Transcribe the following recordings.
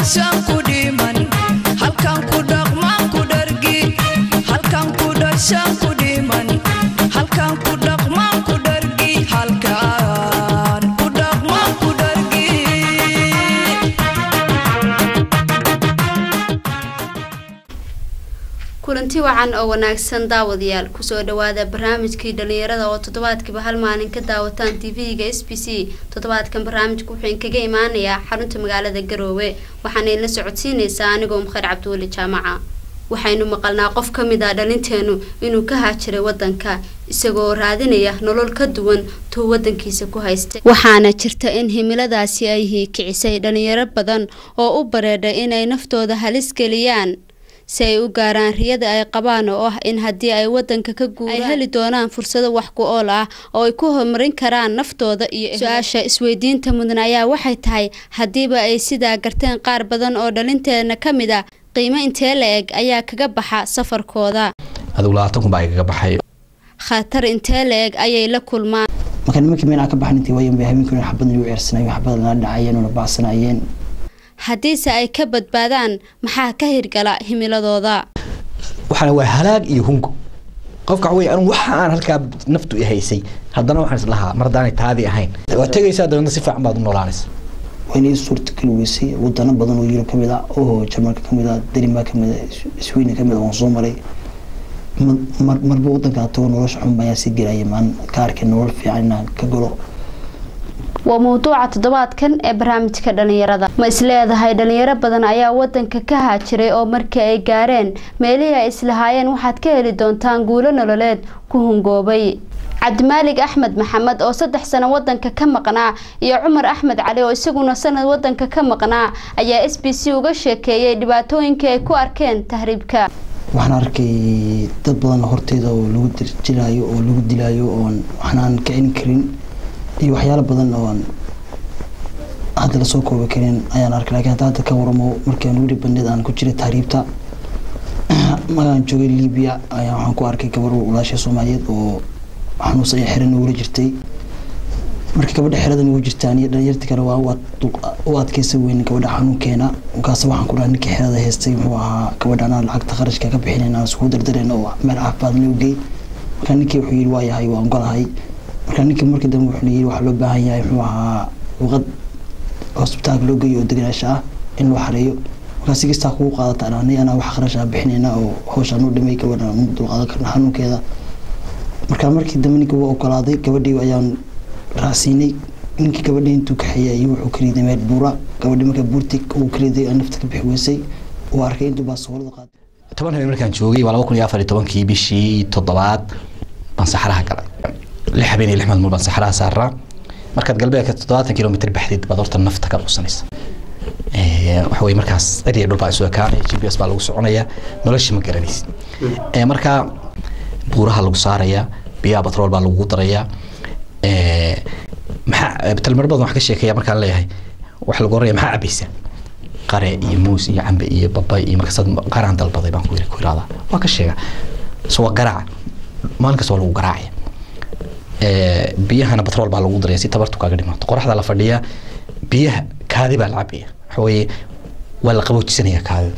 dhashaan ku dhiman halkan ku dhaqmaan ku dhargi halkan ku dhashaan ku dhiman halkan ku dhaqmaan ku dhargi halkan ku dhaqmaan ku dhargi kulanti wacan oo wanaagsan daawadayaal kusoo dhawaada barnaamijkii dhalinyarada oo toddobaadkiiba hal maalin ka daawataan tv-ga s b c toddobaadkan barnaamijka wuxuu inkaga imaanayaa xarunta magaalada garoowe waxaana idinla socodsiinaysaa anigoo mukheer cabdiweli jaamaca waxaynu maqalnaa qof ka mid ah dhalinteenu inuu ka haajiray wadanka isagoo raadinaya nolol ka duwan tuu wadankiisa ku haystay waxaana jirta in himiladaasi ay hiikicisay dhalinyaro badan oo u bareedhay inay naftooda halis geliyaan si ay u gaaraan riyada ay qabaan oo ah in haddii ay wadanka ka guuraan ay heli doonaan fursado wax ku ool ah oo ay ku horumarin karaan naftooda iyo su-aasha isweydiinta mudan ayaa waxay tahay haddiiba ay sidaa garteen qaar badan oo dhalinteena ka mid ah qiimo intee la eg ayaa kaga baxa safarkooda adigu labaatan kun baa igaga baxay khatar intee la eg ayay la kulmaan marka nimankii meel aan ka baxan intii wayan bay habeenkii xabadna u ceersanayeen xabada lana dhacayeen una baacsanayeen haddiise ay ka badbaadaan maxaa ka hirgala himiladooda waxaana waa halaag iyo hungo qofka waxa wey anu waxa aan halkaa naftu i haysay haddana waxaan is lahaa mar haddaanay taadii ahayn waa tegaysaa dabeedna si fiican baad u noolaanaysa wayna ii suurtagali weysay wadano badan oo yurub kamid ah oo jarmalka kamid ah danimark kamid ah sweden kamid ah waan soo maray mar marba wadankaa tago nolosha xun ayaan sii gelaya maan ka arkay nolol fiican inaan ka galo waa mawduuca toddobaadkan ee barnaamijka dhalinyarada ma isleedahay dhalinyaro badan ayaa wadanka ka haajiray oo markii ay gaareen meelihii ay islahaayeen waxaad ka heli doontaan guulo nololeed ku hungoobay cabdimaalig axmed maxamed oo saddex sano wadanka ka maqnaa iyo cumar axmed cali oo isaguna sanad wadanka ka maqnaa ayaa s b c uga sheekeeyay dhibaatooyinkii ay ku arkeen tahriibka waxaan arkay dad badan horteeda oo lagu dirjilaayo oo lagu dilaayo oon waxnaan kicin karin iyo waxyaalo badan oon hadda lasoo koobi karin ayaan arkay lakiin hadda hadda ka waramo markaan weli bandheed aan ku jiray tahriibta magaan joogay libiya ayaa waxaan ku arkay gabar walaasha soomaaliyeed oo xanuunsan iyo xiran ugula jirtay marka gabadha xeradan ugu jirtaan iyo dhalinyarti kale waa u adkeysa weyn gabadha xanuunkeena markaas waxaan ku dhaha ninkii xerada haystay muxuu ahaa gabadha anaa lacagta kharashka ka bixinayna aan iskugu dardarayna oo meel caafimaad loo geey marka ninkii wuxuu yidhi waa yahay waa ogolahay marka ninkii markii dambe wuxuu yidhi waxaa loo baahan yahay muxuu ahaa luqad hosbitaalka loo geeyo oo deganaasha ah in loo xareeyo markaa si kastaa kugu qaadata anay anaa wax kharash ah bixinayna oo hawshaan u dhimay gabadha mu dulqaadan karna xanuunkeeda markaa markii dambe ninkii waa ogolaaday gabadhii ayaan raacsiinay ninkii gabadhii intuu kaxeeyay ayuu wuxuu kariiday meel buura gabadhii markaa buurti uu kariiday aan nafta ka bixi weysay uu arkay intuu baa soolada qaaday toban habeen markaan joogay waa laba kun iyo afar iyo tobankii bishii toddobaad baan saxaraha galay lix habeen iyo lix maalmood baan saxaraha saaraa markaad galbeedka toddobaatan kilomitr baxdid baad horta nafta ka quusanaysa waxa weye markaas eriya dhul baa isu ekaanaya g p s baa lagu soconaya nolosha ma garanaysid markaa buuraha lagu saaraya biyaha batrool baa lagu daraya maxaa talmar badan wax ka sheekeeya markaan leeyahay waxa lagu oranaya maxaa cabaysa qare iyo muus iyo cambe iyo babay iyo markaas qaraan dalbaday baan ku ku iraadaa waa ka sheega so waa garaaca maalin kasta waa lagu garaacaya biyahana batrool baa lagu daraya si tabartu kaaga dhimaato qoraxda la fadhiya biyaha kaadi baa la cabaya waxa weeye waa la qaboojisanaya kaadida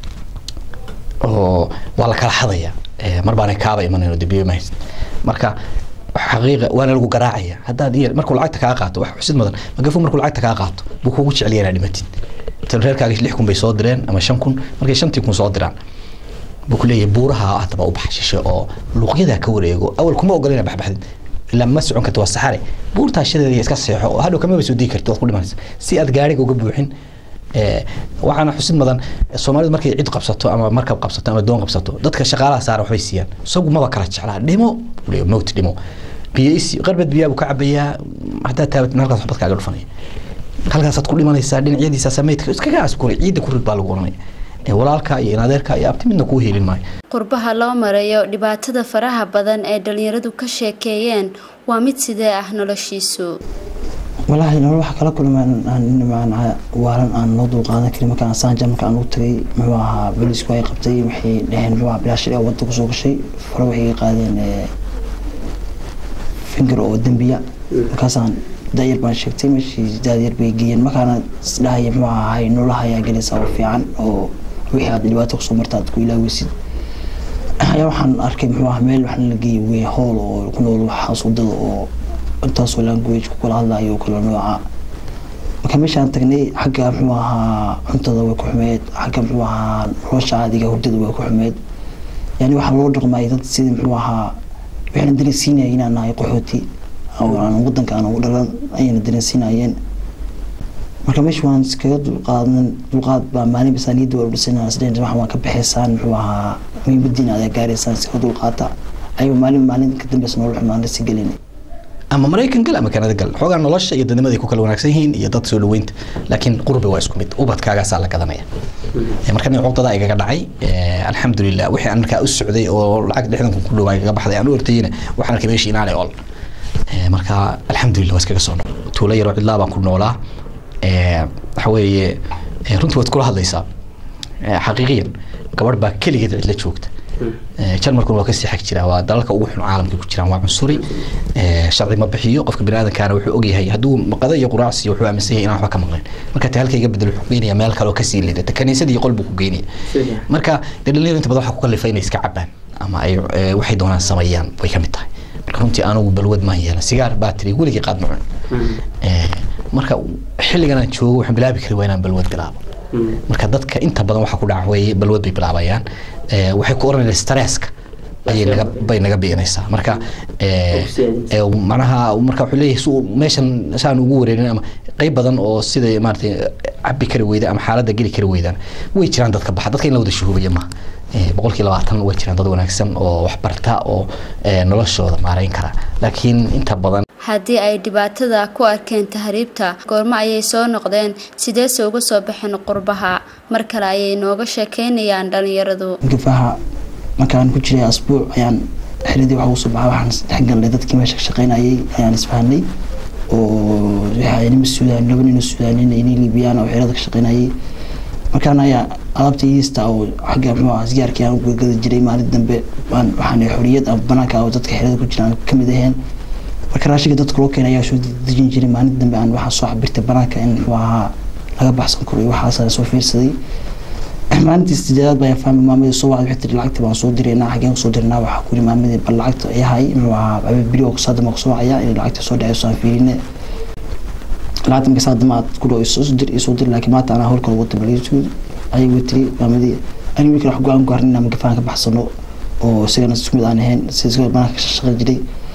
oo waa la kala xadaya mar baana kaaba imanayn oo de biyo mahayst marka xaqiiqa waana lagu garaacaya haddaad iyo markuu lacagta kaa qaato wax xusid mudan magafo markuu lacagta kaa qaato buu kugu jecel yahay inaad dhimatid tan reerkaaga lix kun bay soo direen ama shan kun markay shantii kun soo diraan buu ku leeyahay buuraha haddaba u bax shishe oo luuqyadaa ka wareego awal kuma ogola inaad baxbaxdid ilaa ma socon karta waa saxare buurtaa shadeeda iska seexo oo hadhow kamaba soo dii karti waad ku dhimanaysa si aad gaariga uga buuxin waxaana xusid mudan soomaalidu markay cid qabsato ama markab qabsato ama doon qabsato dadka shaqaalaha saara waxbay siiyaan isagu maba kala jeclaa dhimo mowt dhimo biyaysi qarbad biyaa buu ka cabayaa haddaad taabat halkaas waxbad kaaga dhufanaya halkaasaad ku dhimanaysaa dhinacyadiisa sameydka iskaga askuray ciidda ku rid baa lagu oranaya walaalka iyo inadeerka iyo abti midna kuu helin maayo qurbaha loo marayo dhibaatada faraha badan ee dhalinyaradu ka sheekeeyeen waa mid sidee ah noloshiisu walaahi nolol waxa kala kulmaan waalan aan loo dulqaadan karin markaan saanja marka aan ugu tagay muxuu ahaa bolisku ay qabtay waxay dhaheen muxuu ahaa bilaashir ee wadda kusoo gashay fare waxay iga qaadeen finger oo dembiya markaasaan daayar baan sheegtay meeshii daayar bay geeyeen markaana isdhahaya muxuu ahay noolaha ayaa gelaysaa oo fiican oo wixii aad dhibaato kusoo marta aad ku ilaaweysid ayaa waxaan arkay muxuu ahaa meel waxaan la geeyay wey hool oo ku nool waxaas wadada oo intaasoo language ku kala hadlayo oo kala nooca marka meeshaan tagnay xagga muxuu ahaa cuntada way ku xumeed xagga muxuu ahaa nolosha caadiga hurdada way ku xumeed yani waxaa loo dhaqmay dad sidii muxuu ahaa waxayna dareensiinaya inaan nahay qaxooti oo aan wadanka aan ugu dhalan ayayna dareensiinayeen marka meesha waan iskaga dulqaadan dulqaad baa maalin basaaniyadda waa udhisanaa isdheen wax waan ka baxaysaan muxuu ahaa muhiimadiina adaa gaaraysaan iskaga dulqaata ayuu maalin maalin ka dambeysa nolol xumaan lasii gelinay ama maraykan gal ama kanada gal xoogaa nolosha iyo dadnimaday ku kala wanaagsan yihiin iyo dad soo dhaweynta laakiin qurbi waa isku mid ubadkaagaasaa la gadanaya marka nin cuqdada igaga dhacay alxamdulilah wixii aan markaa u socday oo lacag lixdan kun ku dhowaa igaga baxday aan u ortayina waxaan arkay meeshii inaanay ol marka alxamdulilah waa iskaga soo nool tuulo yaroo cidlaa baan ku noolaa waxa weeye runtii waad kula hadlaysaa xaqiiqiyan gabadh baa keligeed cidla joogta jarmalkuna waa kasii xag jira waa dalalka ugu xun caalamka ku jiraan waa cunsuri sharci ma bixiyo qofka biniaadankaana wuxuu ogyahay hadduu maqada iyo quraacsi wuxuu aaminsan yahay inaan waxba ka maqlayn marka ta halka iga bedel wuxuu geynaya meel kale oo kasii liidata kaniisadii qol buu ku geynaya marka dee dhalinyaro inta badan waxaa ku kalifa inay iska cabaan ama ay waxay doonaan sameeyaan way ka mid tahay marka runtii anugu balwad maan yeelan sigaar baatiri weligii qaad ma cun marka xilligan aan joogo waxaan bilaabi kari waa inaan balwad bilaabo marka dadka inta badan waxaa ku dhaca weeye balwad bay bilaabayaan waxay ku oranayaan stresska ayay naga bay naga biinaysaa marka macnaha marka wuxuu leeyahay su meeshan saan ugu wareerin ama qayb badan oo sida maaragtay cabi kari weyda ama xaaladda geli kari weydaan way jiraan dadka baxa dadka in la wada shuhubaya maaha boqolkii labaatan way jiraan dad wanaagsan oo waxbarta oo noloshooda maarayn kara laakiin inta badan haddii ay dhibaatada ku arkeen tahriibta goormo ayay soo noqdeen sideese uga soo baxeen qurbaha mar kale ayay nooga sheekeynayaan dhalinyaradu gafaha markaan ku jiray asbuuc ayaan xiradii waxa usoo baxaa waxaan dhex galnay dadkii meesha ka shaqeynayay ayaan isfahanay oo nima suudaan laba nina suudaanin inay liibiyaan oo xirada ka shaqeynayay markaan ayaa alaabta iista oo xagga muxuu ah sigaarkii aan u gada jiray maalin dambe waxaan xoriyad ama banaanka oo dadka xirada ku jiraan kamid aheen marka raashinka dadka loo keenay ayaa soo dejin jiray maalin dambe aan waxaa soo cabirtay banaanka in muxuu ahaa laga baxsan karo iyo waxaasaan soo fiirsaday maalintii sideedaad baan fahmay maamadii soo wacday waxay tiri lacagtii baan soo diraynaa xageen kusoo dirnaa waxaa kuri maamadii bal lacagta ayahay muxuu ahaa habeen beri oo saadama kusoo wacaya inay lacagta soo dhacayso aan fiirine lacagta marka saadama aad ku dhaw isoo dir isoo dir laakiin maanta anaa howlkala wata baliisuud ayay way tiri maamadii ani wiilkan wax go-aan ku harnina magafaan ka baxsano oo isagana isku mid aan ahayn si isagoo banaanka ka shaqeyn jiray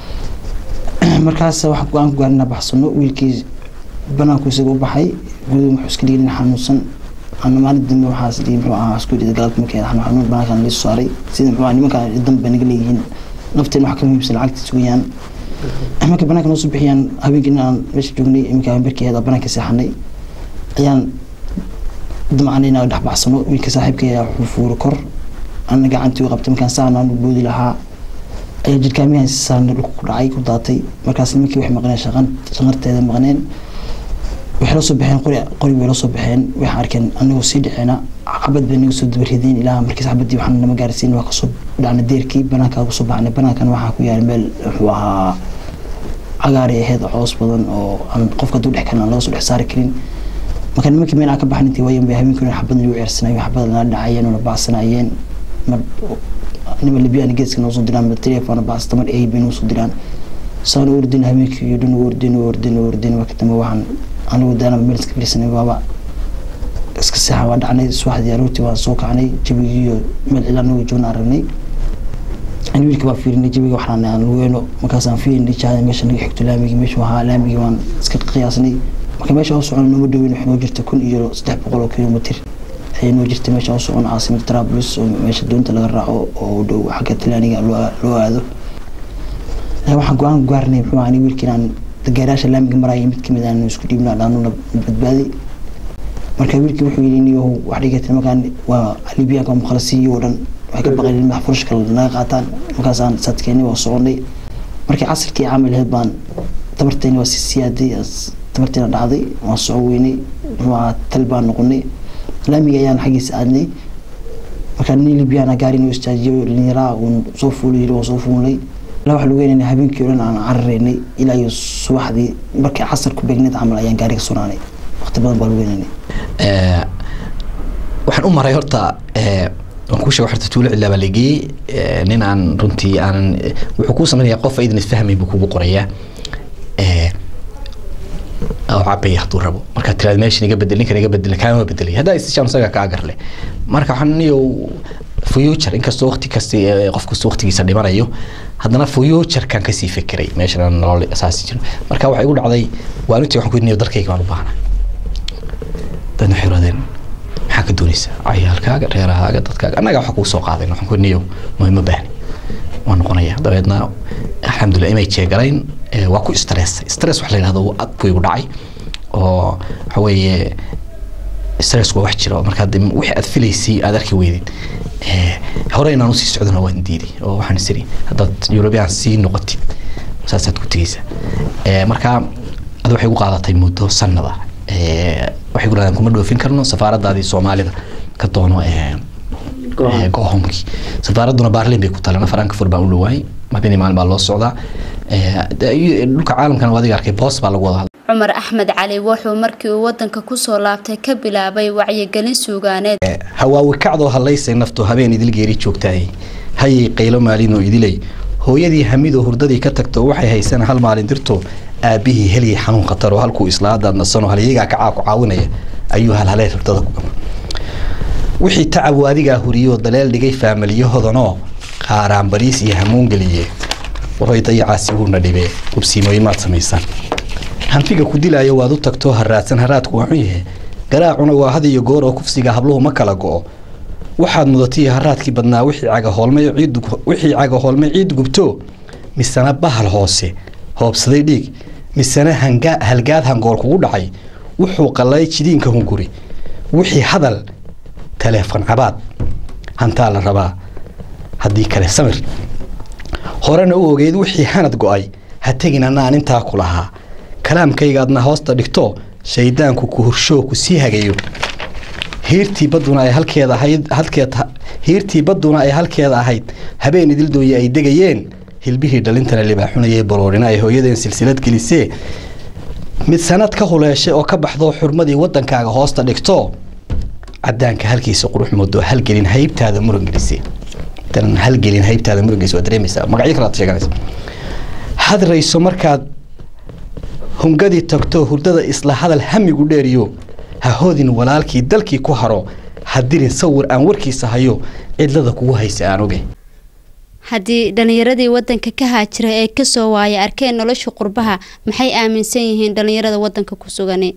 markaas waxaan go-aan ku gaarina baxsano wiilkii banaanku isaga u baxay guduhu wuxuu iska dhigin xanuunsan ana maalin dambe waxaas dhigi muxuu ahaa isku dhida galabta markii xanuun xanuun banaankan liisu saaray sida muxuu nimankan danba naga leeyihiin nafteen wax ka muhiimsan lacagta sugayaan marka banaanka noo soo bixiyaan habeenkii inaan meesha joognay iminka habeenbarkii ahayd banaanka seexanay ayaan damacnay inaan dhex baxsano wiilka saaxiibkay ayaa wuxuu fuuro kor ana gacantii u qabtay markaan saan aan u boodi lahaa ayaa jirkaamiyahan si saarna dhulka ku dhacay ku daatay markaas nimankii waxay maqneen shaqan shaqarteeda maqneen waxay la soo baxeen qori qori bay la soo baxeen waxay arkeen anagoo sii dhaceena xabad bay naga soo dabarideen ilaa markiis xabadii waxaan nama gaarsiin waa kasoo dhacnay deerkii banaankaa kusoo baxnay banaankan waxaa ku yaala meel wuxuu ahaa cagaaray ahayd coos badan oo aan qofka duu dhex karin aan laga soo dhex saari karin marka nimankii meel aan ka baxnay intii waayan bay habeenkii xabad nagu ceersanayen xabad nala dhacayeen oo na baacsanayeen mar nima libyaan geeska noo soo diraan telefoona baasta mar ay bay noo soo diraan saan u ordin habeenkii iyo dhan u ordin u ordin u ordin marka dambe waxaan anigu daana meel iska fadhiisanay waaba iska seexan waa dhacnay subaxdii aroortii waan soo kacnay jabigii iyo meel cila anagu joogna aragnay ani wiilka baa fiirinay jabiga waxaan aan lugeeno markaasaan fiirinay jahada meesha naga xigto laamigii meeshu ahaa laamigii waan iska qiyaasnay marka meesha u socon nooma dhaweyn waxay noo jirta kun iyo saddex boqol oo kilomitr ayay noo jirtay meesha u socon caasimada trabulus oo meesha doonta laga raaco oo u dhow xagga talaaniga loo aado waxaan go-aan ku gaarnay muxuu ani wiilkii inaan gaaraasha laamiga maraya mid kamid aan isku dhiibna dhaanuna badbaadi marka wiilkii wuxuu yidhi niyahow wax dhigata markaan waa libiyaanka mukhalasiyo oo dhan waxay ka baqeen in madax furushka naga qaataan markaasaan sadkeeni waa soconay markii casirkii caamil ahayd baan tabarteeni waa si siyaaday tabarteena dhacday waan soco weynay muxuu ahaa tal baan noqonay laamiga ayaan xaggiisa aadnay markaa nin libyana gaari noo istaajiyo dhalinyaraa uun soo fuulay yiri waa soo fuulay ilaa waxaa lagu weynayna habeenkii o dhan aan cararaynay ilaa iyo subaxdii markii casar ku beegneed camal ayaan gaariga sunaanay waqti badan baa lagu weynaynay Eh, waxaan u maray horta eh, waan kuu sheegay horta tuulo cilaa baa la geeyey eh, nin aan runtii aanan eh, wuxuu kuu samaynayaa qof aydan isfahmayn buu kugu qorayaa Eh, oo cabaya hadduu rabo markaad tiraad meeshan iga bedel ninkan iga bedel kaama bedelay haddaa isishaan isaga kaa garle marka waxaan niyo future inkastoo waqti kasta eh, qof kasta waqtigiisa dhimanayo haddana futurekan kasii fekeray meeshan aan nolol asaasi jiro marka waxay igu dhacday waalintii waxaan ku yidhi niyo dalkayga baan u baahnaa dadna waxay yidhahdeen maxaa ka doonaysaa cayaalkaaga reerahaaga dadkaaga annaga waxa kuu soo qaadayn waxaan ku yidhi niyo ma baahni waan noqonaya dabeedna alxamdulilah imay jeegalayn eh, waa ku stress stress wax la yidhahdo wuu ad buu igu dhacay oo waxa weeye stress waa wax jira oo markaa de wixii aad filaysay aad arki weydid Eh, hore inaan usii socdona waan diiday oo waxaan isiri haddaad european sii noqotid saasaad ku tegeysa Eh, marka ad waxay gu qaadatay muddo sanada Eh, waxay ku dhahdeen kuma dhoofin karno safaaradaadii soomaalida ka doono eh, eh, gohomkii safaaraduna baarlin bay ku talan frankfurt baan u dhawaay habeenii maalin baa loo socdaa Eh, de- dhulka caalamkana waa adiga arkay boos baa lagu wada hadlay cumar axmed cali wuxuu markii uu wadanka kusoo laabtay ka bilaabay wacyigelin suugaaneed hawaawi kacdoo hallaysay nafto habeen idil geeri joogtaay hayay qaylo maalinoo idilay hooyadii hamidoo hurdadii ka tagto waxay haysana hal maalin dirto aabbihii helyay xanuun khataroo halkuu islaadaad nasano halyagaa kacaa ku caawinaya ayuu halhalee hurdada ku gama wixii tacab uu adigaa huriyoo daleel dhigay faamaliyahodanoo qaaraan bariis iyo hamuun geliye waray dayacaasi wuuna dhibee hubsiimooyin maad samaysaan hanfiga ku dilaayo waad u tagtoo haraadsan haraadku waa xun yahe garaacuna waa had iyo goor oo kufsiga habluhu ma kala go'o waxaad mudatay haraadkii badnaa wixii cagahoolmay ciid wixii cagahoolmay ciid gubto misena bahal hoose hoobsaday dhiig misena hanga halgaad hangool kugu dhacay wuxuu qalay jidiinka hunguri wixii hadal taleefon cabaad hantaa la rabaa haddii kale samir horena u ogeyd wixii hanad go'ay ha tegin anaan intaa ku lahaa kalaamkaygaadna hoosta dhigto shaydaanku ku horshoo ku sii hagayo hiirtii badduna ay halkeeda ahayd halkeed hiirtii badduna ay halkeeda ahayd habeen idildooye ay degayeen hilbihii dhalintana libaaxunayay baroorina ay hooyadeen silsilad gelisee mid sanad ka huleeshay oo ka baxdo xurmadii waddankaaga hoosta dhigto cadaanka halkiisa qurux moodo halgelin haybtaada muran gelisee tan halgelin haybtaada muran gelisee waa dareemaysaa magacyo kalaad sheeganaysa hadrayso markaad hungadii tagto hurdada isla hadal hamigu dheeriyo ha hodin walaalkii dalkii ku haro ha dirin sawir aan warkiisa hayo cidlada kugu haysa aan oge haddii dhallinyaradii wadanka ka haajira ee kasoo waaya arkeen nolosha qurbaha maxay aaminsan yihiin dhallinyarada wadanka ku sugani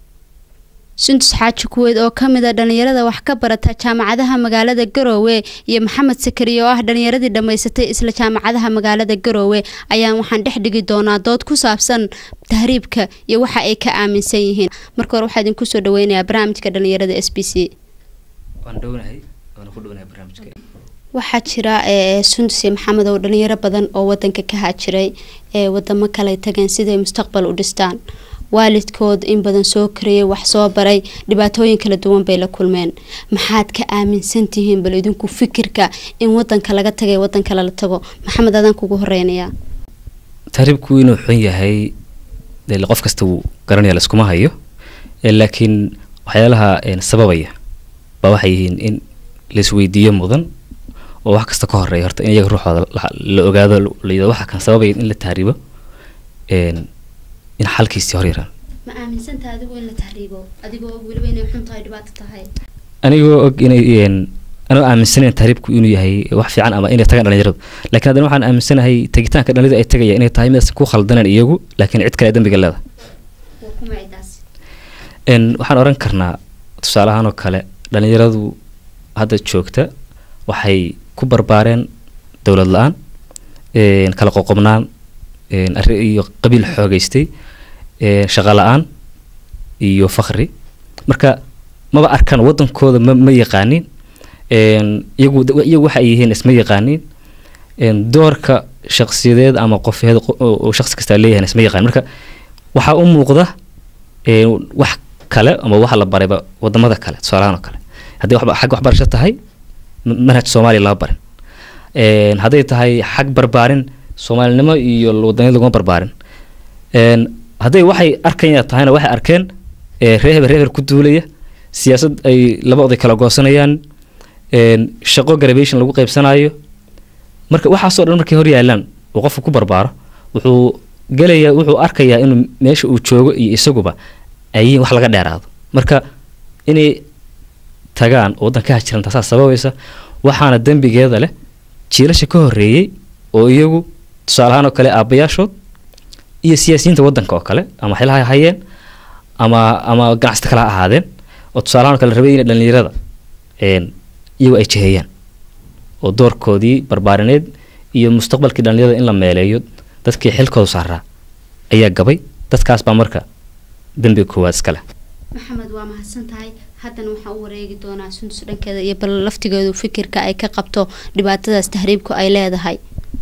sundus xaaji kuweed oo kamid a dhallinyarada wax ka barata jaamacadaha magaalada garoowe iyo maxamed sakariye oo ah dhallinyaradii dhammaysatay isla jaamacadaha magaalada garoowe ayaan waxaan dhex dhigi doonaa dood ku saabsan tahriibka iyo waxa ay ka aaminsan yihiin marka hore waxaa idinku soo dhaweynayaa barnaamijka dhallinyarada s b c waan dhownahay waana ku dhownahay barnaamijka waxaa jira ee sundus iyo maxamed oo dhalinyaro badan oo wadanka ka haajiray ee wadamo kale tageen siday mustaqbal u dhistaan waalidkood in badan soo kariyay wax soo baray dhibaatooyin kala duwan bay la kulmeen maxaad ka aaminsan tihiin bal idinku fikirka in wadanka laga tagay wadan kale la tago maxamed adaan kugu horeynayaa tahriibku inuu xun yahay dee qof kasta wuu garanaya laiskuma hayo ee laakiin waxyaalaha een, sababaya baa waxay yihiin in laisweydiiyo mudan oo wax kasta ka horeeya horta in iyaga ruuxooda la- la ogaado la yidhahdo waxa kan sababaya in la tahriibo een, in xalkiisii hor yaraan ma aaminsanta adigu in la tahriibo adigoo weliba inay xun tahay dhibaato tahay anigoo og inay een, anoo aaminsanayn tahriibku inuu yahay wax fiican ama inay tagaan dhalinyaradu laakiin haddana waxaan aaminsanahay tagitaanka dhalinyaradu ay tagayaan inay tahay mid ku khaldaneen iyagu laakiin cid kale ay dambiga leedahay waa kuma cidaas een waxaan oran karnaa tusaalahaan oo kale dhalinyaradu hadda joogta waxay ku barbaareen dowlad la-aan een kala qoqobnaan een arri iyo qabiil xoogeystay een shaqo la-aan iyo fakri marka maba arkaan wadankooda ma ma yaqaanin een iyagu iyagu waxa ay yihiin isma yaqaanin een doorka shaqsiyadeed ama qofeed oo shaqsi kasta leeyahay isma yaqaan marka waxaa u muuqda een wax kale ama waxa la barayba wadamada kale tusaalahaan oo kale haddii waxba xag waxbarasho tahay ma- manhaj soomaaliya lama barin een hadday tahay xag barbaarin soomaalinimo iyo wadaniyad laguma barbaarin een hadday waxay arkaya tahayna waxay arkeen ee reer hebel reer hebel ku duulaya siyaasad ay laba oday kala goosanayaan een shaqo graduation lagu qaybsanayo marka waxaasoo dhan markay hor yaalaan uu qofku ku barbaaro wuxuu gelayaa wuxuu arkayaa inuu meesha uu joogo iyo isaguba ay yihiin wax laga dheeraado marka inay tagaan oo waddanka hajiran taasaa sababaysa waxaana dembigeeda leh jiilasha ka horreeyey oo iyagu tusaale ahaan oo kale aabbayaashood iyo siyaasiyiinta waddanka oo kale ama xilha ha hayeen ama ama ganacsata kale ha ahaadeen oo tusaale ahaan oo kale rabay inay dhallinyarada een iyagu ay jiheeyaan oo doorkoodii barbaarineed iyo mustaqbalkii dhallinyarada in la meeleeyo dadkii xilkooda saaraa ayaa gabay dadkaas baa marka dembiga koowaad iska leh maxamed waa mahadsan tahay haddana waxaan u wareegi doonaa sundus dhankeeda iyo bal laftigeedu fikirka ay ka qabto dhibaatadaas tahriibku ay leedahay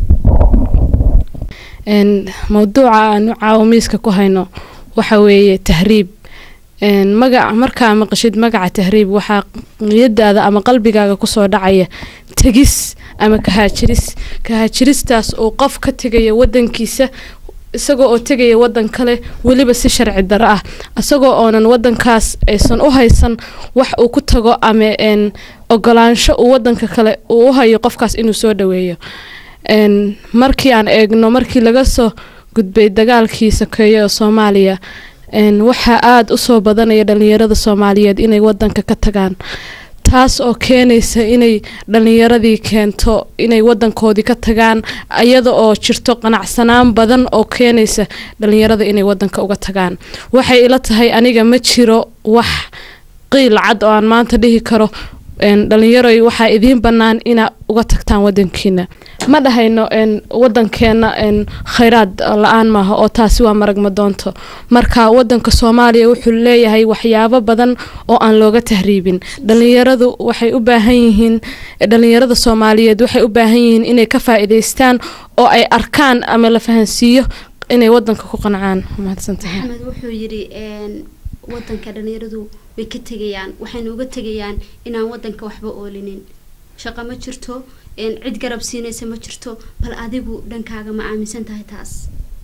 een mawduuca aanu caawamiiska ku hayno waxa weeye tahriib een magaca markaa maqashid magaca tahriib waxaa niyadaada ama qalbigaaga kusoo dhacaya tegis ama kahaajiris kahaajiristaas uu qof ka tegaya wadankiisa isagoo oo tegaya wadan kale weliba si sharci daro ah isagoo oonan wadankaas aysan u haysan wax uu ku tago ama een ogolaansho uu wadanka kale uu u hayo qofkaas inuu soo dhaweeyo een markii aan eegno markii laga soo gudbay dagaalkii sokeeye ee soomaaliya een waxaa aada usoo badanaya dhalinyarada soomaaliyeed inay wadanka ka tagaan taas oo keenaysa inay dhalinyaradii keento inay wadankoodii ka tagaan iyada oo jirto qanacsanaan badan oo keenaysa dhalinyarada inay wadanka uga tagaan waxay ila tahay aniga ma jiro wax qiil cad oo aan maanta dhihi karo een dhalinyaroy waxaa idiin bannaan inaa uga tagtaan wadankiina ma dhahayno een wadankeena een khayraad la-aan maaha oo taasi waa marag madoonto marka wadanka soomaaliya wuxuu leeyahay waxyaabo badan oo aan looga tahriibin dhalinyaradu waxay u baahan yihiin dhalinyarada soomaaliyeed waxay u baahan yihiin inay ka faa'iidaystaan oo ay arkaan ama la fahansiiyo inay wadanka ku qancaan mahadsantahay maxamed wuxuu yidhi een wadanka dhalinyaradu way ka tegayaan waxayna uga tegayaan inaan wadanka waxba oolinin shaqo ma jirto een cid garab siinaysa ma jirto bal adigu dhankaaga ma aaminsan tahay taas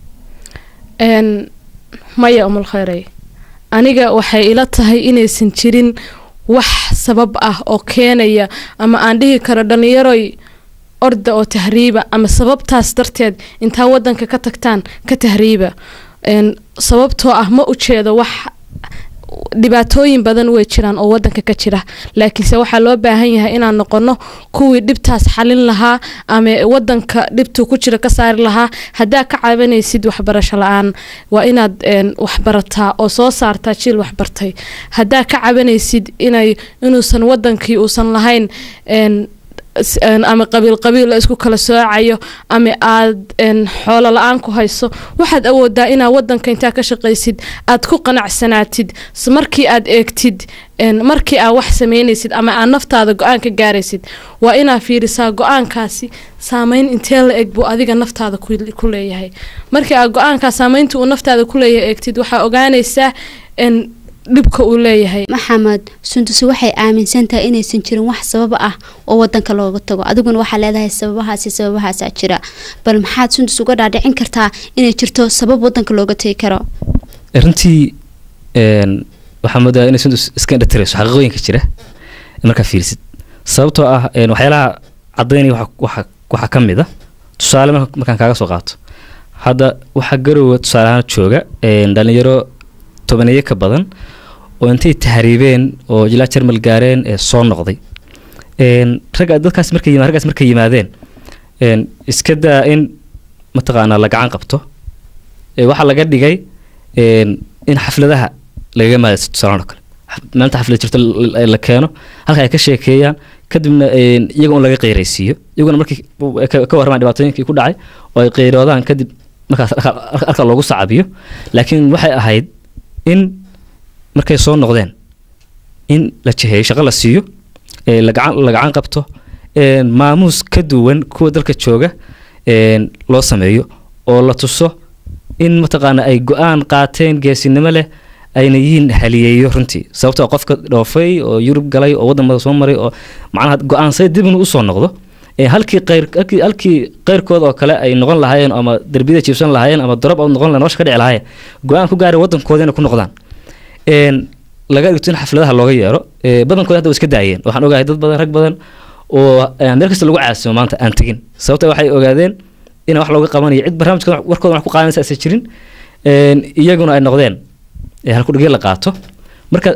een maya umul khayrey aniga waxay ila tahay inaysan jirin wax sabab ah oo keenaya ama aan dhihi karo dhalinyaroy orda oo tahriiba ama sababtaas darteed intaa wadanka ka tagtaan ka tahriiba een sababtoo ah ma ujeedo wax dhibaatooyin badan way jiraan oo wadanka ka jira laakiinse waxaa loo baahan yahay inaan noqono kuwii dhibtaas xalin lahaa ama wadanka dhibtuu ku jira ka saari lahaa haddaa ka cabanaysid waxbarasho la-aan waa inaad een, waxbarataa oo soo saartaa jiil waxbartay haddaa ka cabanaysid inay inuusan wadankii uusan lahayn een, s- een, ama qabiil qabiil la isku kala soocayo ama aad een, xoolo la-aan ku hayso waxaad awoodaa inaad wadanka intaa ka shaqaysid aad ku qanacsanaatid s- markii aad eegtid een, markii aad wax sameynaysid ama aad naftaada go-aan ka gaaraysid waa inaad fiirisaa go-aankaasi saameyn intee la eg buu adiga naftaada ku ku leeyahay markii aad go-aankaa saameynta uu naftaada ku leeyahay eegtid waxaa ogaanaysaa een, dhibka uu leeyahay maxamed sundusi waxay aaminsan tahay inaysan jirin wax sabab ah oo wadanka looga tago adiguna waxaa leedahay sababahaasi sababahaasaa jira bal maxaad sundus uga dhaadhicin kartaa inay jirto sabab wadanka looga tagi karo runtii een, waxaa moodaa inay sundus iska indhatirayso xaqiiqooyinka jira markaa fiirsid sababtoo ah een, waxyaalaha cadaynaya waxa- waxa waxaa ka mid a tusaale marka- markaan kaaga soo qaato hadda waxaa garowa tusaale ahaan jooga een, dhalinyaro tobaneeye ka badan oo intay tahriibeen oo ilaa jarmal gaareen ee soo noqday een, ragga dadkaas markay yima- raggaas markay yimaadeen een, iska daa in mataqaanaa la gacan qabto ee waxaa laga dhigay een, in xafladaha lagaga maadaysto tusaalahan oo kale Xaf- maalinta xaflad jirto la- la- la keeno halka ay ka sheekeeyaan kadibna een, iyaga un laga qeyraysiiyo iyaguna markii u- ka ka warramaan dhibaatooyinkii ku dhacay oo ay qeyroodaan kadib markaas arka- arka loogu sacabiyo laakiin waxay ahayd in markay soo noqdeen in la jiheeyo shaqo la siiyo ee la gacan la gacan qabto een, maamuus ka duwan kuwa dalka jooga een, loo sameeyo oo la tuso in mataqaana ay go-aan qaateen geesinimo leh ayna yihiin haliyeeyo runtii sababtoo ah qofka dhoofay oo yurub galay oo waddan mada soo maray oo macnaha go-aansay dib inuu usoo noqdo Ee, halkii qayr halkii halkii qayrkooda oo kale ay noqon lahaayeen ama derbiyada jiibsan lahaayeen ama dorob out noqon lahayen nolosha ka dhici lahaayeen go-aan ku gaari wadankooda inay ku noqdaan een laga dhigto in xafladaha looga yeero ee, badankooda hadda way iska daayeen waxaan ogahay dad badan rag badan oo ee, meel kasta lagu caasimo maanta aan tegin sababta waxay ogaadeen in wax looga qabanayo cid barnaamijka warkooda wax ku qaadanaysa aysan jirin een, iyaguna ay noqdeen ee, halkudhigyo la qaato marka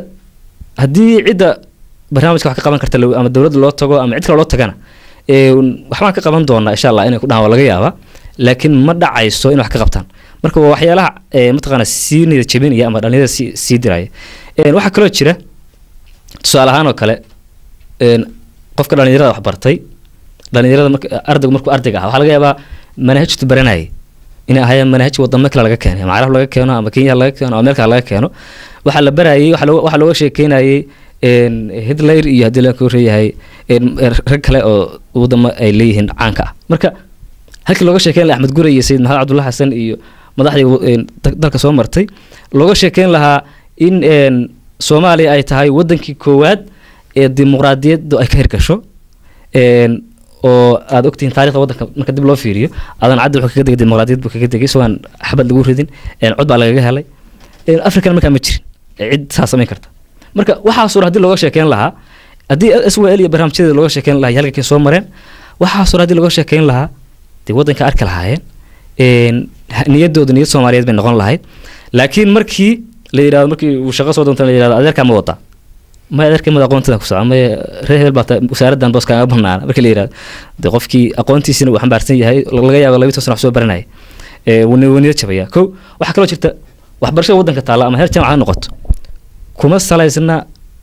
haddii cidda barnaamijka wax ka qaban karta la- ama dowladda loo tago ama cid kale loo tagana ee, waxbaan ka qaban doonaa insha allah inay ku dhahaan waa laga yaabaa laakiin ma dhacayso in wax ka qabtaan marka waa waxyaalaha ee, mataqaana sii niyad jebinaya ama dhalinyarada sii sii diraya Een, waxaa kaloo jira tusaale ahaan oo kale een, qofka dhalinyarada wax bartay dhalinyarada marka ardaygu markuu ardayga ah waxaa laga yaabaa manhajtu baranayay inay ahaayeen manhaj wadamo kale laga keenay ama carab laga keeno ama kenya laga keeno ama meel kale laga keeno waxaa la barayay waxaa looga- waxaa looga sheekeynayay een, hitler iyo haddii la koreeyahay een, rag kale oo wadamo ay leeyihiin caanka ah marka halkii looga sheekeyn lahaa axmed gure iyo sayid maxamed cabdulla xasan iyo madaxdii een, da- dalka soo martay looga sheekeyn lahaa in een, soomaaliya ay tahay wadankii koowaad ee dimuqraadiyaddu ay ka hirgasho een, oo aad ogtihiin taarikhda wadanka marka dib loo fiiriyo aadan caddi wuxuu kaga degay dimuqraadiyad buu kaga degay isagoon xabad lagu ridin een, cod baa lagaga helay een, african markaa ma jirin ee cid saa samayn karta marka waxaasoo dhan haddii looga sheekeyn lahaa haddii s w l iyo barnaamijyadeeda looga sheekeyn lahaa iyo halkankay soo mareen waxaasoo dhan haddii looga sheekeyn lahaa dee waddanka arki lahaayeen een, ha- niyaddooda niyad soomaaliyeed bay noqon lahayd laakiin markii la yidhahdo markii uu shaqo soo doonta la yidhahdo adeerkaa ma wadaa ma adeerkay mada aqoontada ku socda ma reer hebel baa ta- wasaaraddan boos kaaga banaana markii la yidhahdo dee qofkii aqoontiisina uu xambaarsan yahay laga yaabo labiyi toban sano wax soo baranaya ee wuu ni- wuu niyad jabaya kow waxaa kaloo jirta waxbarashada waddanka taalla ama heer jaamac ha noqoto kuma salaysna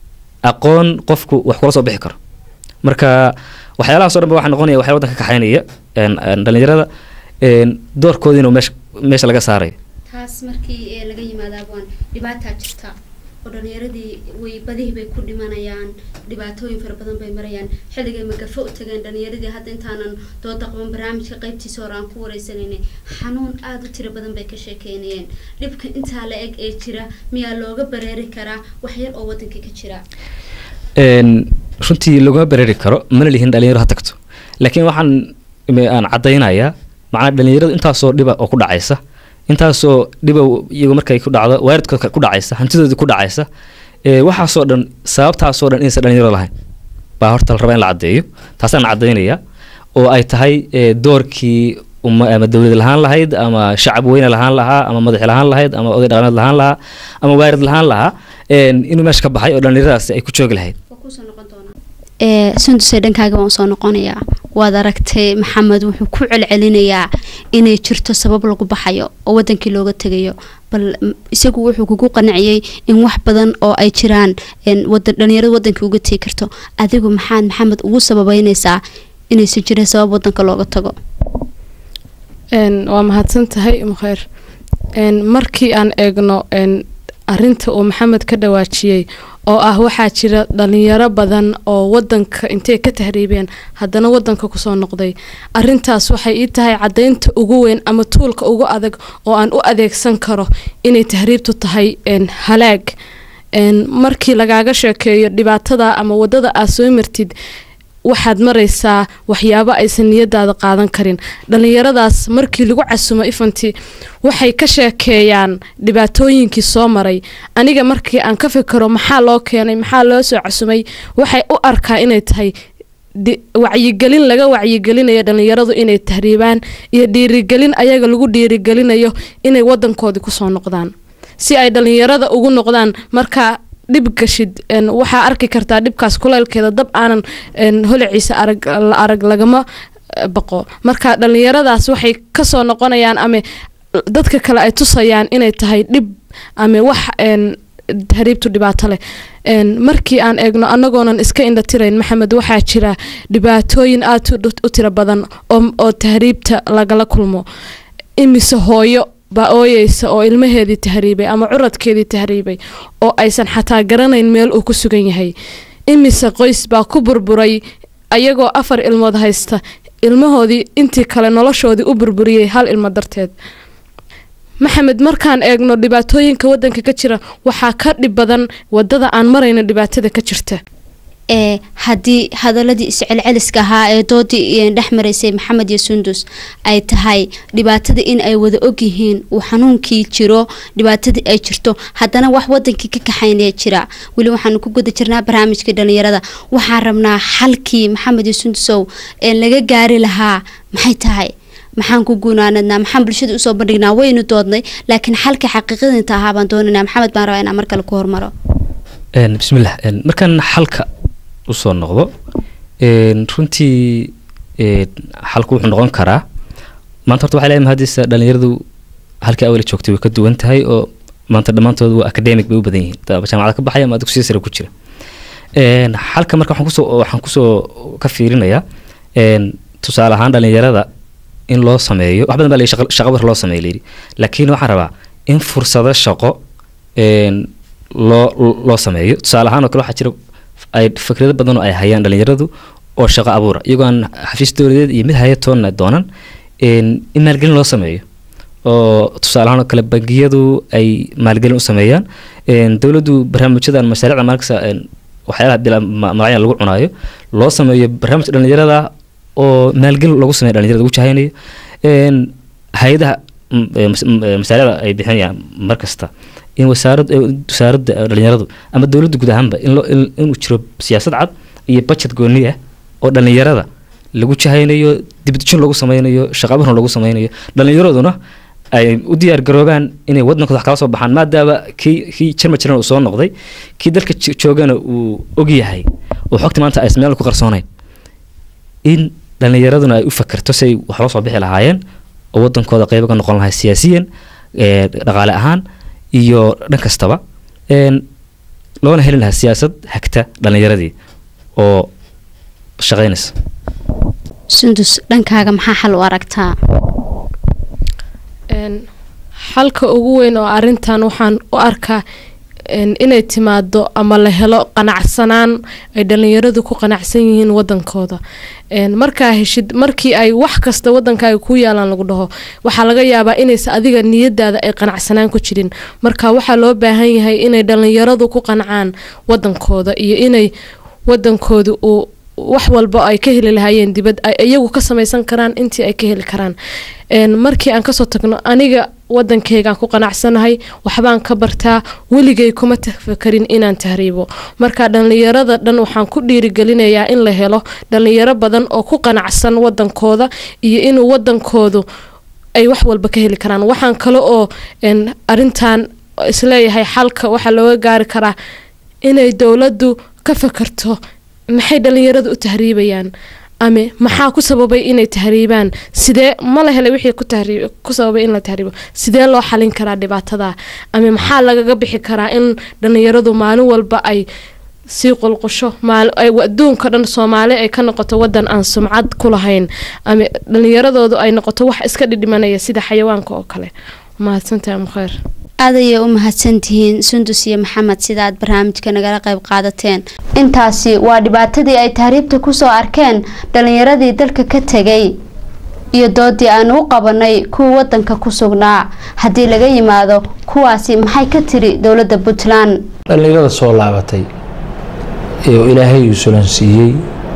aqoon qofku wax kula soo bixi karo marka waxyaalahaas oo dhan ba waxaa noqonaya waxyaa waddanka ka kaxaynaya een, een, dhalinyarada een, doorkoodiina uu meesha meesha laga saarayo taas markii ee laga yimaado abwaan dhibaataa jirta oo dhalinyaradii way badihii bay ku dhimanayaan dhibaatooyin fara badan bay marayaan xilligay magafo u tageen dhalinyaradii hadda intaanan dooda qaban barnaamijka qaybtiisa hore aan ku wareysanayna xanuun aada u tiro badan bay ka sheekeynayeen dhibka intaa la eg ee jira miyaa looga bareeri karaa wax yar oo waddanka ka jira een, runtii laguma bereeri karo mana lihin dhalinyaro ha tagto laakiin waxaan ime- aan caddaynayaa macnaa dhalinyaradu intaasoo dhiba oo ku dhacaysa intaasoo dhiba iyagu markay ku dhacdo waaridkooda ku dhacaysa hantidoodii ku dhacaysa ee, waxaasoo dhan sababtaasoo dhan inaysan dhalinyaro lahayn baa horta la rabaa in la caddeeyo taasaan caddaynaya oo ay tahay ee, doorkii umma ama dowlad lahaan lahayd ama shacab weyne lahaan lahaa ama madax lahaan lahayd ama oday dhaqameed lahaan lahaa ama waarid lahaan lahaa een, inuu meesha ka baxay oo dhalinyaradaasi ay ku joogi lahayd ee sunduse dhankaaga waan soo noqonayaa waad aragtay maxamed wuxuu ku celcelinayaa inay jirto sabab lagu baxayo oo wadankii looga tegayo bal m- isagu wuxuu kugu qanciyey in wax badan oo ay jiraan een, wada- dhalinyarada wadankii uga tegi karto adigu maxaad maxamed ugu sababeyneysaa inaysan jirin sabab wadanka looga tago Een, waa mahadsan tahay mukheer Een, markii aan eegno een, arinta uu maxamed ka dhawaajiyey oo ah waxaa jira dhalinyaro badan oo wadanka intay ka tahriibeen haddana wadanka kusoo noqday arintaas waxay ii tahay cadaynta ugu weyn ama tuulka ugu adag oo aan u adeegsan karo inay tahriibtu tahay een, halaag Een, markii lagaaga sheekeeyo dhibaatada ama wadada aad soo martid waxaad maraysaa waxyaabo aysan niyadaada qaadan karin dhalinyaradaas markii lagu casumo ifanti waxay ka sheekeeyaan dhibaatooyinkii soo maray aniga markii aan ka fikiro maxaa loo keenay maxaa loo soo casumay waxay u arkaa inay tahay di- wacyigelin laga wacyigelinayo dhalinyaradu inay tahriibaan iyo dhiirigelin ayaga lagu dhiirigelinayo inay wadankoodii kusoo noqdaan si ay dhalinyarada ugu noqdaan markaa dhib gashid een, waxaa arki kartaa dhibkaas kuleylkeeda dab aanan een, holiciisa arag la arag lagama eh, baqo marka dhalinyaradaas waxay kasoo noqonayaan ama dadka kale ay tusayaan inay tahay dhib ama wax een, tahriibtu dhibaato leh Een, markii aan eegno anagoonan iska indhatirayn maxamed waxaa jira dhibaatooyin aad u- u tiro badan oo oo tahriibta lagala kulmo imise hooyo baa ooyeysa oo ilmaheedii tahriibay ama curadkeedii tahriibay oo aysan xataa garanayn meel uu ku sugan yahay imise qoys baa ku burburay ayagoo afar ilmood haysta ilmahoodii intii kale noloshoodii u burburiyey hal ilmo darteed maxamed markaan eegno dhibaatooyinka wadanka ka jira waxaa ka dhib badan wadada aan marayno dhibaatada ka jirta ee haddii hadaladii iscelceliska ahaa ee doodii dhex maraysay maxamed iyo sundus ay tahay dhibaatada in ay wada ogyihiin uu xanuunkii jiro dhibaatadii ay jirto haddana wax wadankii ka kaxaynaya jira weli waxaanu ku guda jirnaa barnaamijkii dhalinyarada waxaan rabnaa xalkii maxamed iyo sundusow ee laga gaari lahaa maxay tahay maxaan ku guunaanadnaa maxaan bulshada usoo bandhignaa waynu doodnay laakiin xalka xaqiiqadinta ahaa baan doonanaa maxamed baan rabaa inaan mar kale ku hormaro Een, bismillah een, markaan xalka usoo noqdo een, runtii een, xalku wuxuu noqon karaa maanta horta waxay leedahay haddiise dhalinyaradu halkii awali joogtay way ka duwan tahay oo maanta dhammaantood waa academic bay u badan yihiin daba jaamacada ka baxaya ama dugsiya sare ku jira Een, xalka marka waxaan kusoo waxaan kusoo ka fiirinayaa een, tusaale ahaan dhalinyarada in loo sameeyo wax badan baa la yidhi shaqa- shaqa war loo sameeyo layidhi laakiin waxaan rabaa in fursado shaqo een, loo loo sameeyo tusaale ahaan oo kale waxaa jira ay fikrado badan oo ay hayaan dhalinyaradu oo shaqo abuura iyagoo aan xafiis dowladeed iyo mid hayatoonna doonan een, in maalgelin loo sameeyo oo tusaale ahaan oo kale bangiyadu ay maalgelin u sameeyaan een, dowladdu barnaamijyadan mashaariicda markasta een, waxyaalaha bila ma- magacyadan lagu cunaayo loo sameeyo barnaamij dhalinyarada oo maalgelin lagu sameeyo dhalinyarada lagu jahaynayo een, hay-adaha m- ee mas- m- ee mashaariicda ay bixinayaan mar kasta in wasaarad ee wasaaradda ee dhalinyaradu ama dowladda guud ahaanba in loo in- inuu jiro siyaasad cad iyo budget gooni ah oo dhalinyarada lagu jahaynayo dibadejin lagu sameynayo shaqabarna lagu sameynayo dhalinyaraduna ay u diyaar garoobaan inay wadankooda wax kala soo baxaan maadaama kii kii jarma jiran uu soo noqday kii dalka jo- joogana uu ogyahay oo xogta maanta aysan meel ku qarsoonayn in dhalinyaraduna ay u fakerto si ay wax loo soo bixi lahaayeen oo wadankooda qeybo ka noqon lahay siyaasiyan ee, dhaqaale ahaan iyo dhan kastaba een, loona heli lahaa siyaasad hagta dhalinyaradii oo shaqaynaysa sundus dhankaaga maxaa xal u aragtaa Een, xalka ugu weyn oo arintan waxaan u arkaa een, inay timaado ama la helo qanacsanaan ay dhalinyaradu ku qanacsan yihiin wadankooda Een, markaa heshid markii ay wax kasta wadankaaga ku yaalaan lagu dhaho waxaa laga yaabaa inaysa adiga niyadaada ay qanacsanaan ku jirin marka waxaa loo baahan yahay inay dhalinyaradu ku qancaan wadankooda iyo inay wadankooda uu wax walba ay ka heli lahaayeen dibad ay iyagu ka samaysan karaan intii ay ka heli karaan Een, markii aan kasoo tagno aniga wadankeygaan ku qanacsanahay waxbaan ka bartaa weligay kuma tafakarin inaan tahriibo marka dhalinyarada dhan waxaan ku dhiirigelinayaa in la helo dhalinyaro badan oo ku qanacsan wadankooda iyo inuu wadankoodu ay wax walba ka heli karaan waxaan kale oo een, arintan isleeyahay xalka waxaa looga gaari karaa inay dowladdu ka fakarto maxay dhalinyaradu u tahriibayaan ama maxaa ku sababay inay tahriibaan sidee ma la helay wixii ku tahriib ku sababay in la tahriibo sidee loo xalin karaa dhibaatada ama maxaa lagaga bixi karaa in dhalinyaradu maalin walba ay sii qulqusho maal ay adduunka dhan soomaali ay ka noqoto wadan aan sumcad ku lahayn ama dhalinyaradoodu ay noqoto wax iska dhidhimanaya sida xayawaanka oo kale mahadsantahay mukheer aad ayay u mahadsantihiin sundus iyo maxamed sida aad barnaamijka nagala qayb qaadateen intaasi waa dhibaatadii ay tahriibta kusoo arkeen dhalinyaradii dalka ka tegay iyo doodii aanu u qabanay kuwa wadanka ku sugnaa haddii laga yimaado kuwaasi maxay ka tiri dowladda puntland dhallinyarada soo laabatay ee uu ilaahay uu sulansiiyey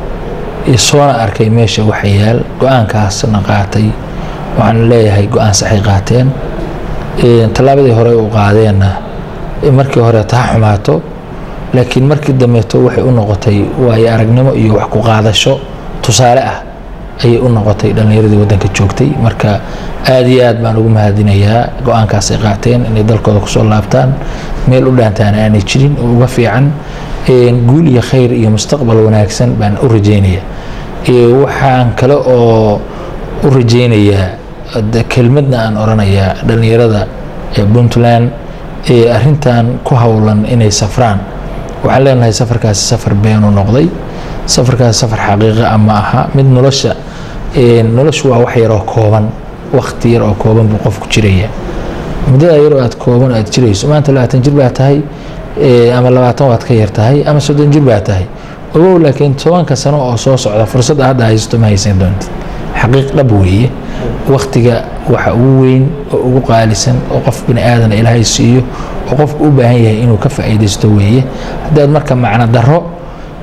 ee soona arkay meesha waxa yaal go-aankaasna qaatay waxaan leeyahay go-aan saxay qaateen Ee, tallaabadii hore u qaadeenna ee markii hore taa xumaato laakiin markii dambeeto waxay u noqotay waayo aragnimo iyo wax ku qaadasho tusaale ah ayay u noqotay dhallinyaradii waddanka joogtay marka aad iyo aad baan ugu mahadinayaa go-aankaas ay qaateen inay dalkooda kusoo laabtaan meel u dhaantaana aanay jirin oo uga fiican Een, guul iyo khayr iyo mustaqbal wanaagsan baan u rajeynaya Ee, waxaan kale oo u rajeynayaa de kelmadna aan oranayaa dhallinyarada ee puntland ee arintan ku howlan inay safraan waxaan leenahay safarkaasi safar beenu noqday safarkaasi safar xaqiiqa ah ma aha mid nolosha ee, noloshu waa wax yaroo kooban waqti yar oo kooban buu qofku jiraya muddada yaroo aad kooban aad jirayso maanta labaatan jir baa tahay ee, ama labaatan waad ka yar tahay ama soddon jir baa tahay ogow laakiin tobanka sano oo soo socda fursadda hadda haysato ma haysan doontid xaqiiq dhab weeye waktiga waxa ugu weyn oo ugu qaalisan oo qof bini aadana ilaahay siiyo oo qofku u baahan yahay inuu ka faa'iidaysto weeye haddaad marka macno darro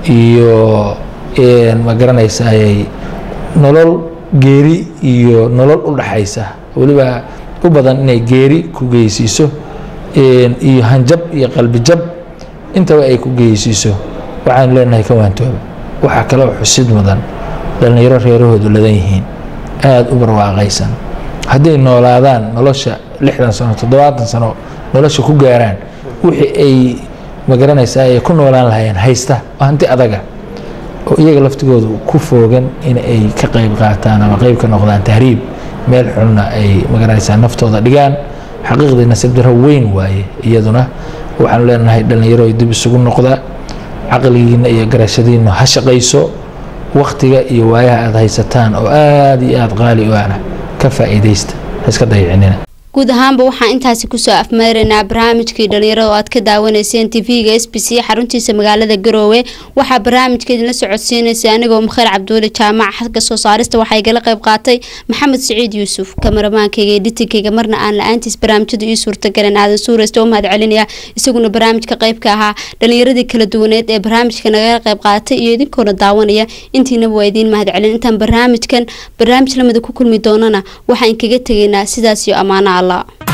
iyo ma garanaysay nolol geeri iyo nolol u dhaxaysa weliba u badan inay geeri ku geysiiso iyo hanjab iyo qalbijab intaba ay ku geysiiso waxaan leenahay ka waantooba waxaa kaloo xusid mudan dhallinyaro reerahoodu ladan yihiin aada u barwaaqaysan hadday noolaadaan nolosha lixdan sano toddobaatan sano nolosha ku gaaraan wixii ay magaranaysaa ay ku noolaan lahayeen haysta oo hanti adaga oo iyaga laftigoodu ku foogan in ay ka qayb qaataan ama qayb ka noqdaan tahriib meel xunna ay magaranaysaa naftooda dhigaan xaqiiqdii nasiib daro weyn waaye iyaduna waxaanu leenahay dhallinyaro dib isugu noqda caqligiina iyo garashadiina ha shaqayso waktiga iyo waayaha aada haysataan oo aada iyo aada qaali u ana ka faa'iidaysta ha iska dayicinina guud ahaanba waxaan intaasi kusoo afmeeraynaa barnaamijkii dhalinyarada oo aad ka daawanayseen tv-ga s b c xaruntiisa magaalada garoowe waxaa barnaamijka idinla socodsiinaysay anigoo mukheer cabduuli jaamac xagga soo saarista waxaa igala qayb qaatay maxamed siciid yuusuf kameramaankayga editinkayga marna aan la-aantiis barnaamijyadu ii suurtagaleen aadan suuraysta oo mahad celinaya isaguna barnaamijka qaybka ahaa dhalinyaradii kala duwaneed ee barnaamijka nagala qayb qaatay iyo idinkoona daawanaya intiinaba waa idiin mahad celin intaan barnaamijkan barnaamij lamida ku kulmi doonana waxaan kaga tegaynaa sidaas iyo ammaano allah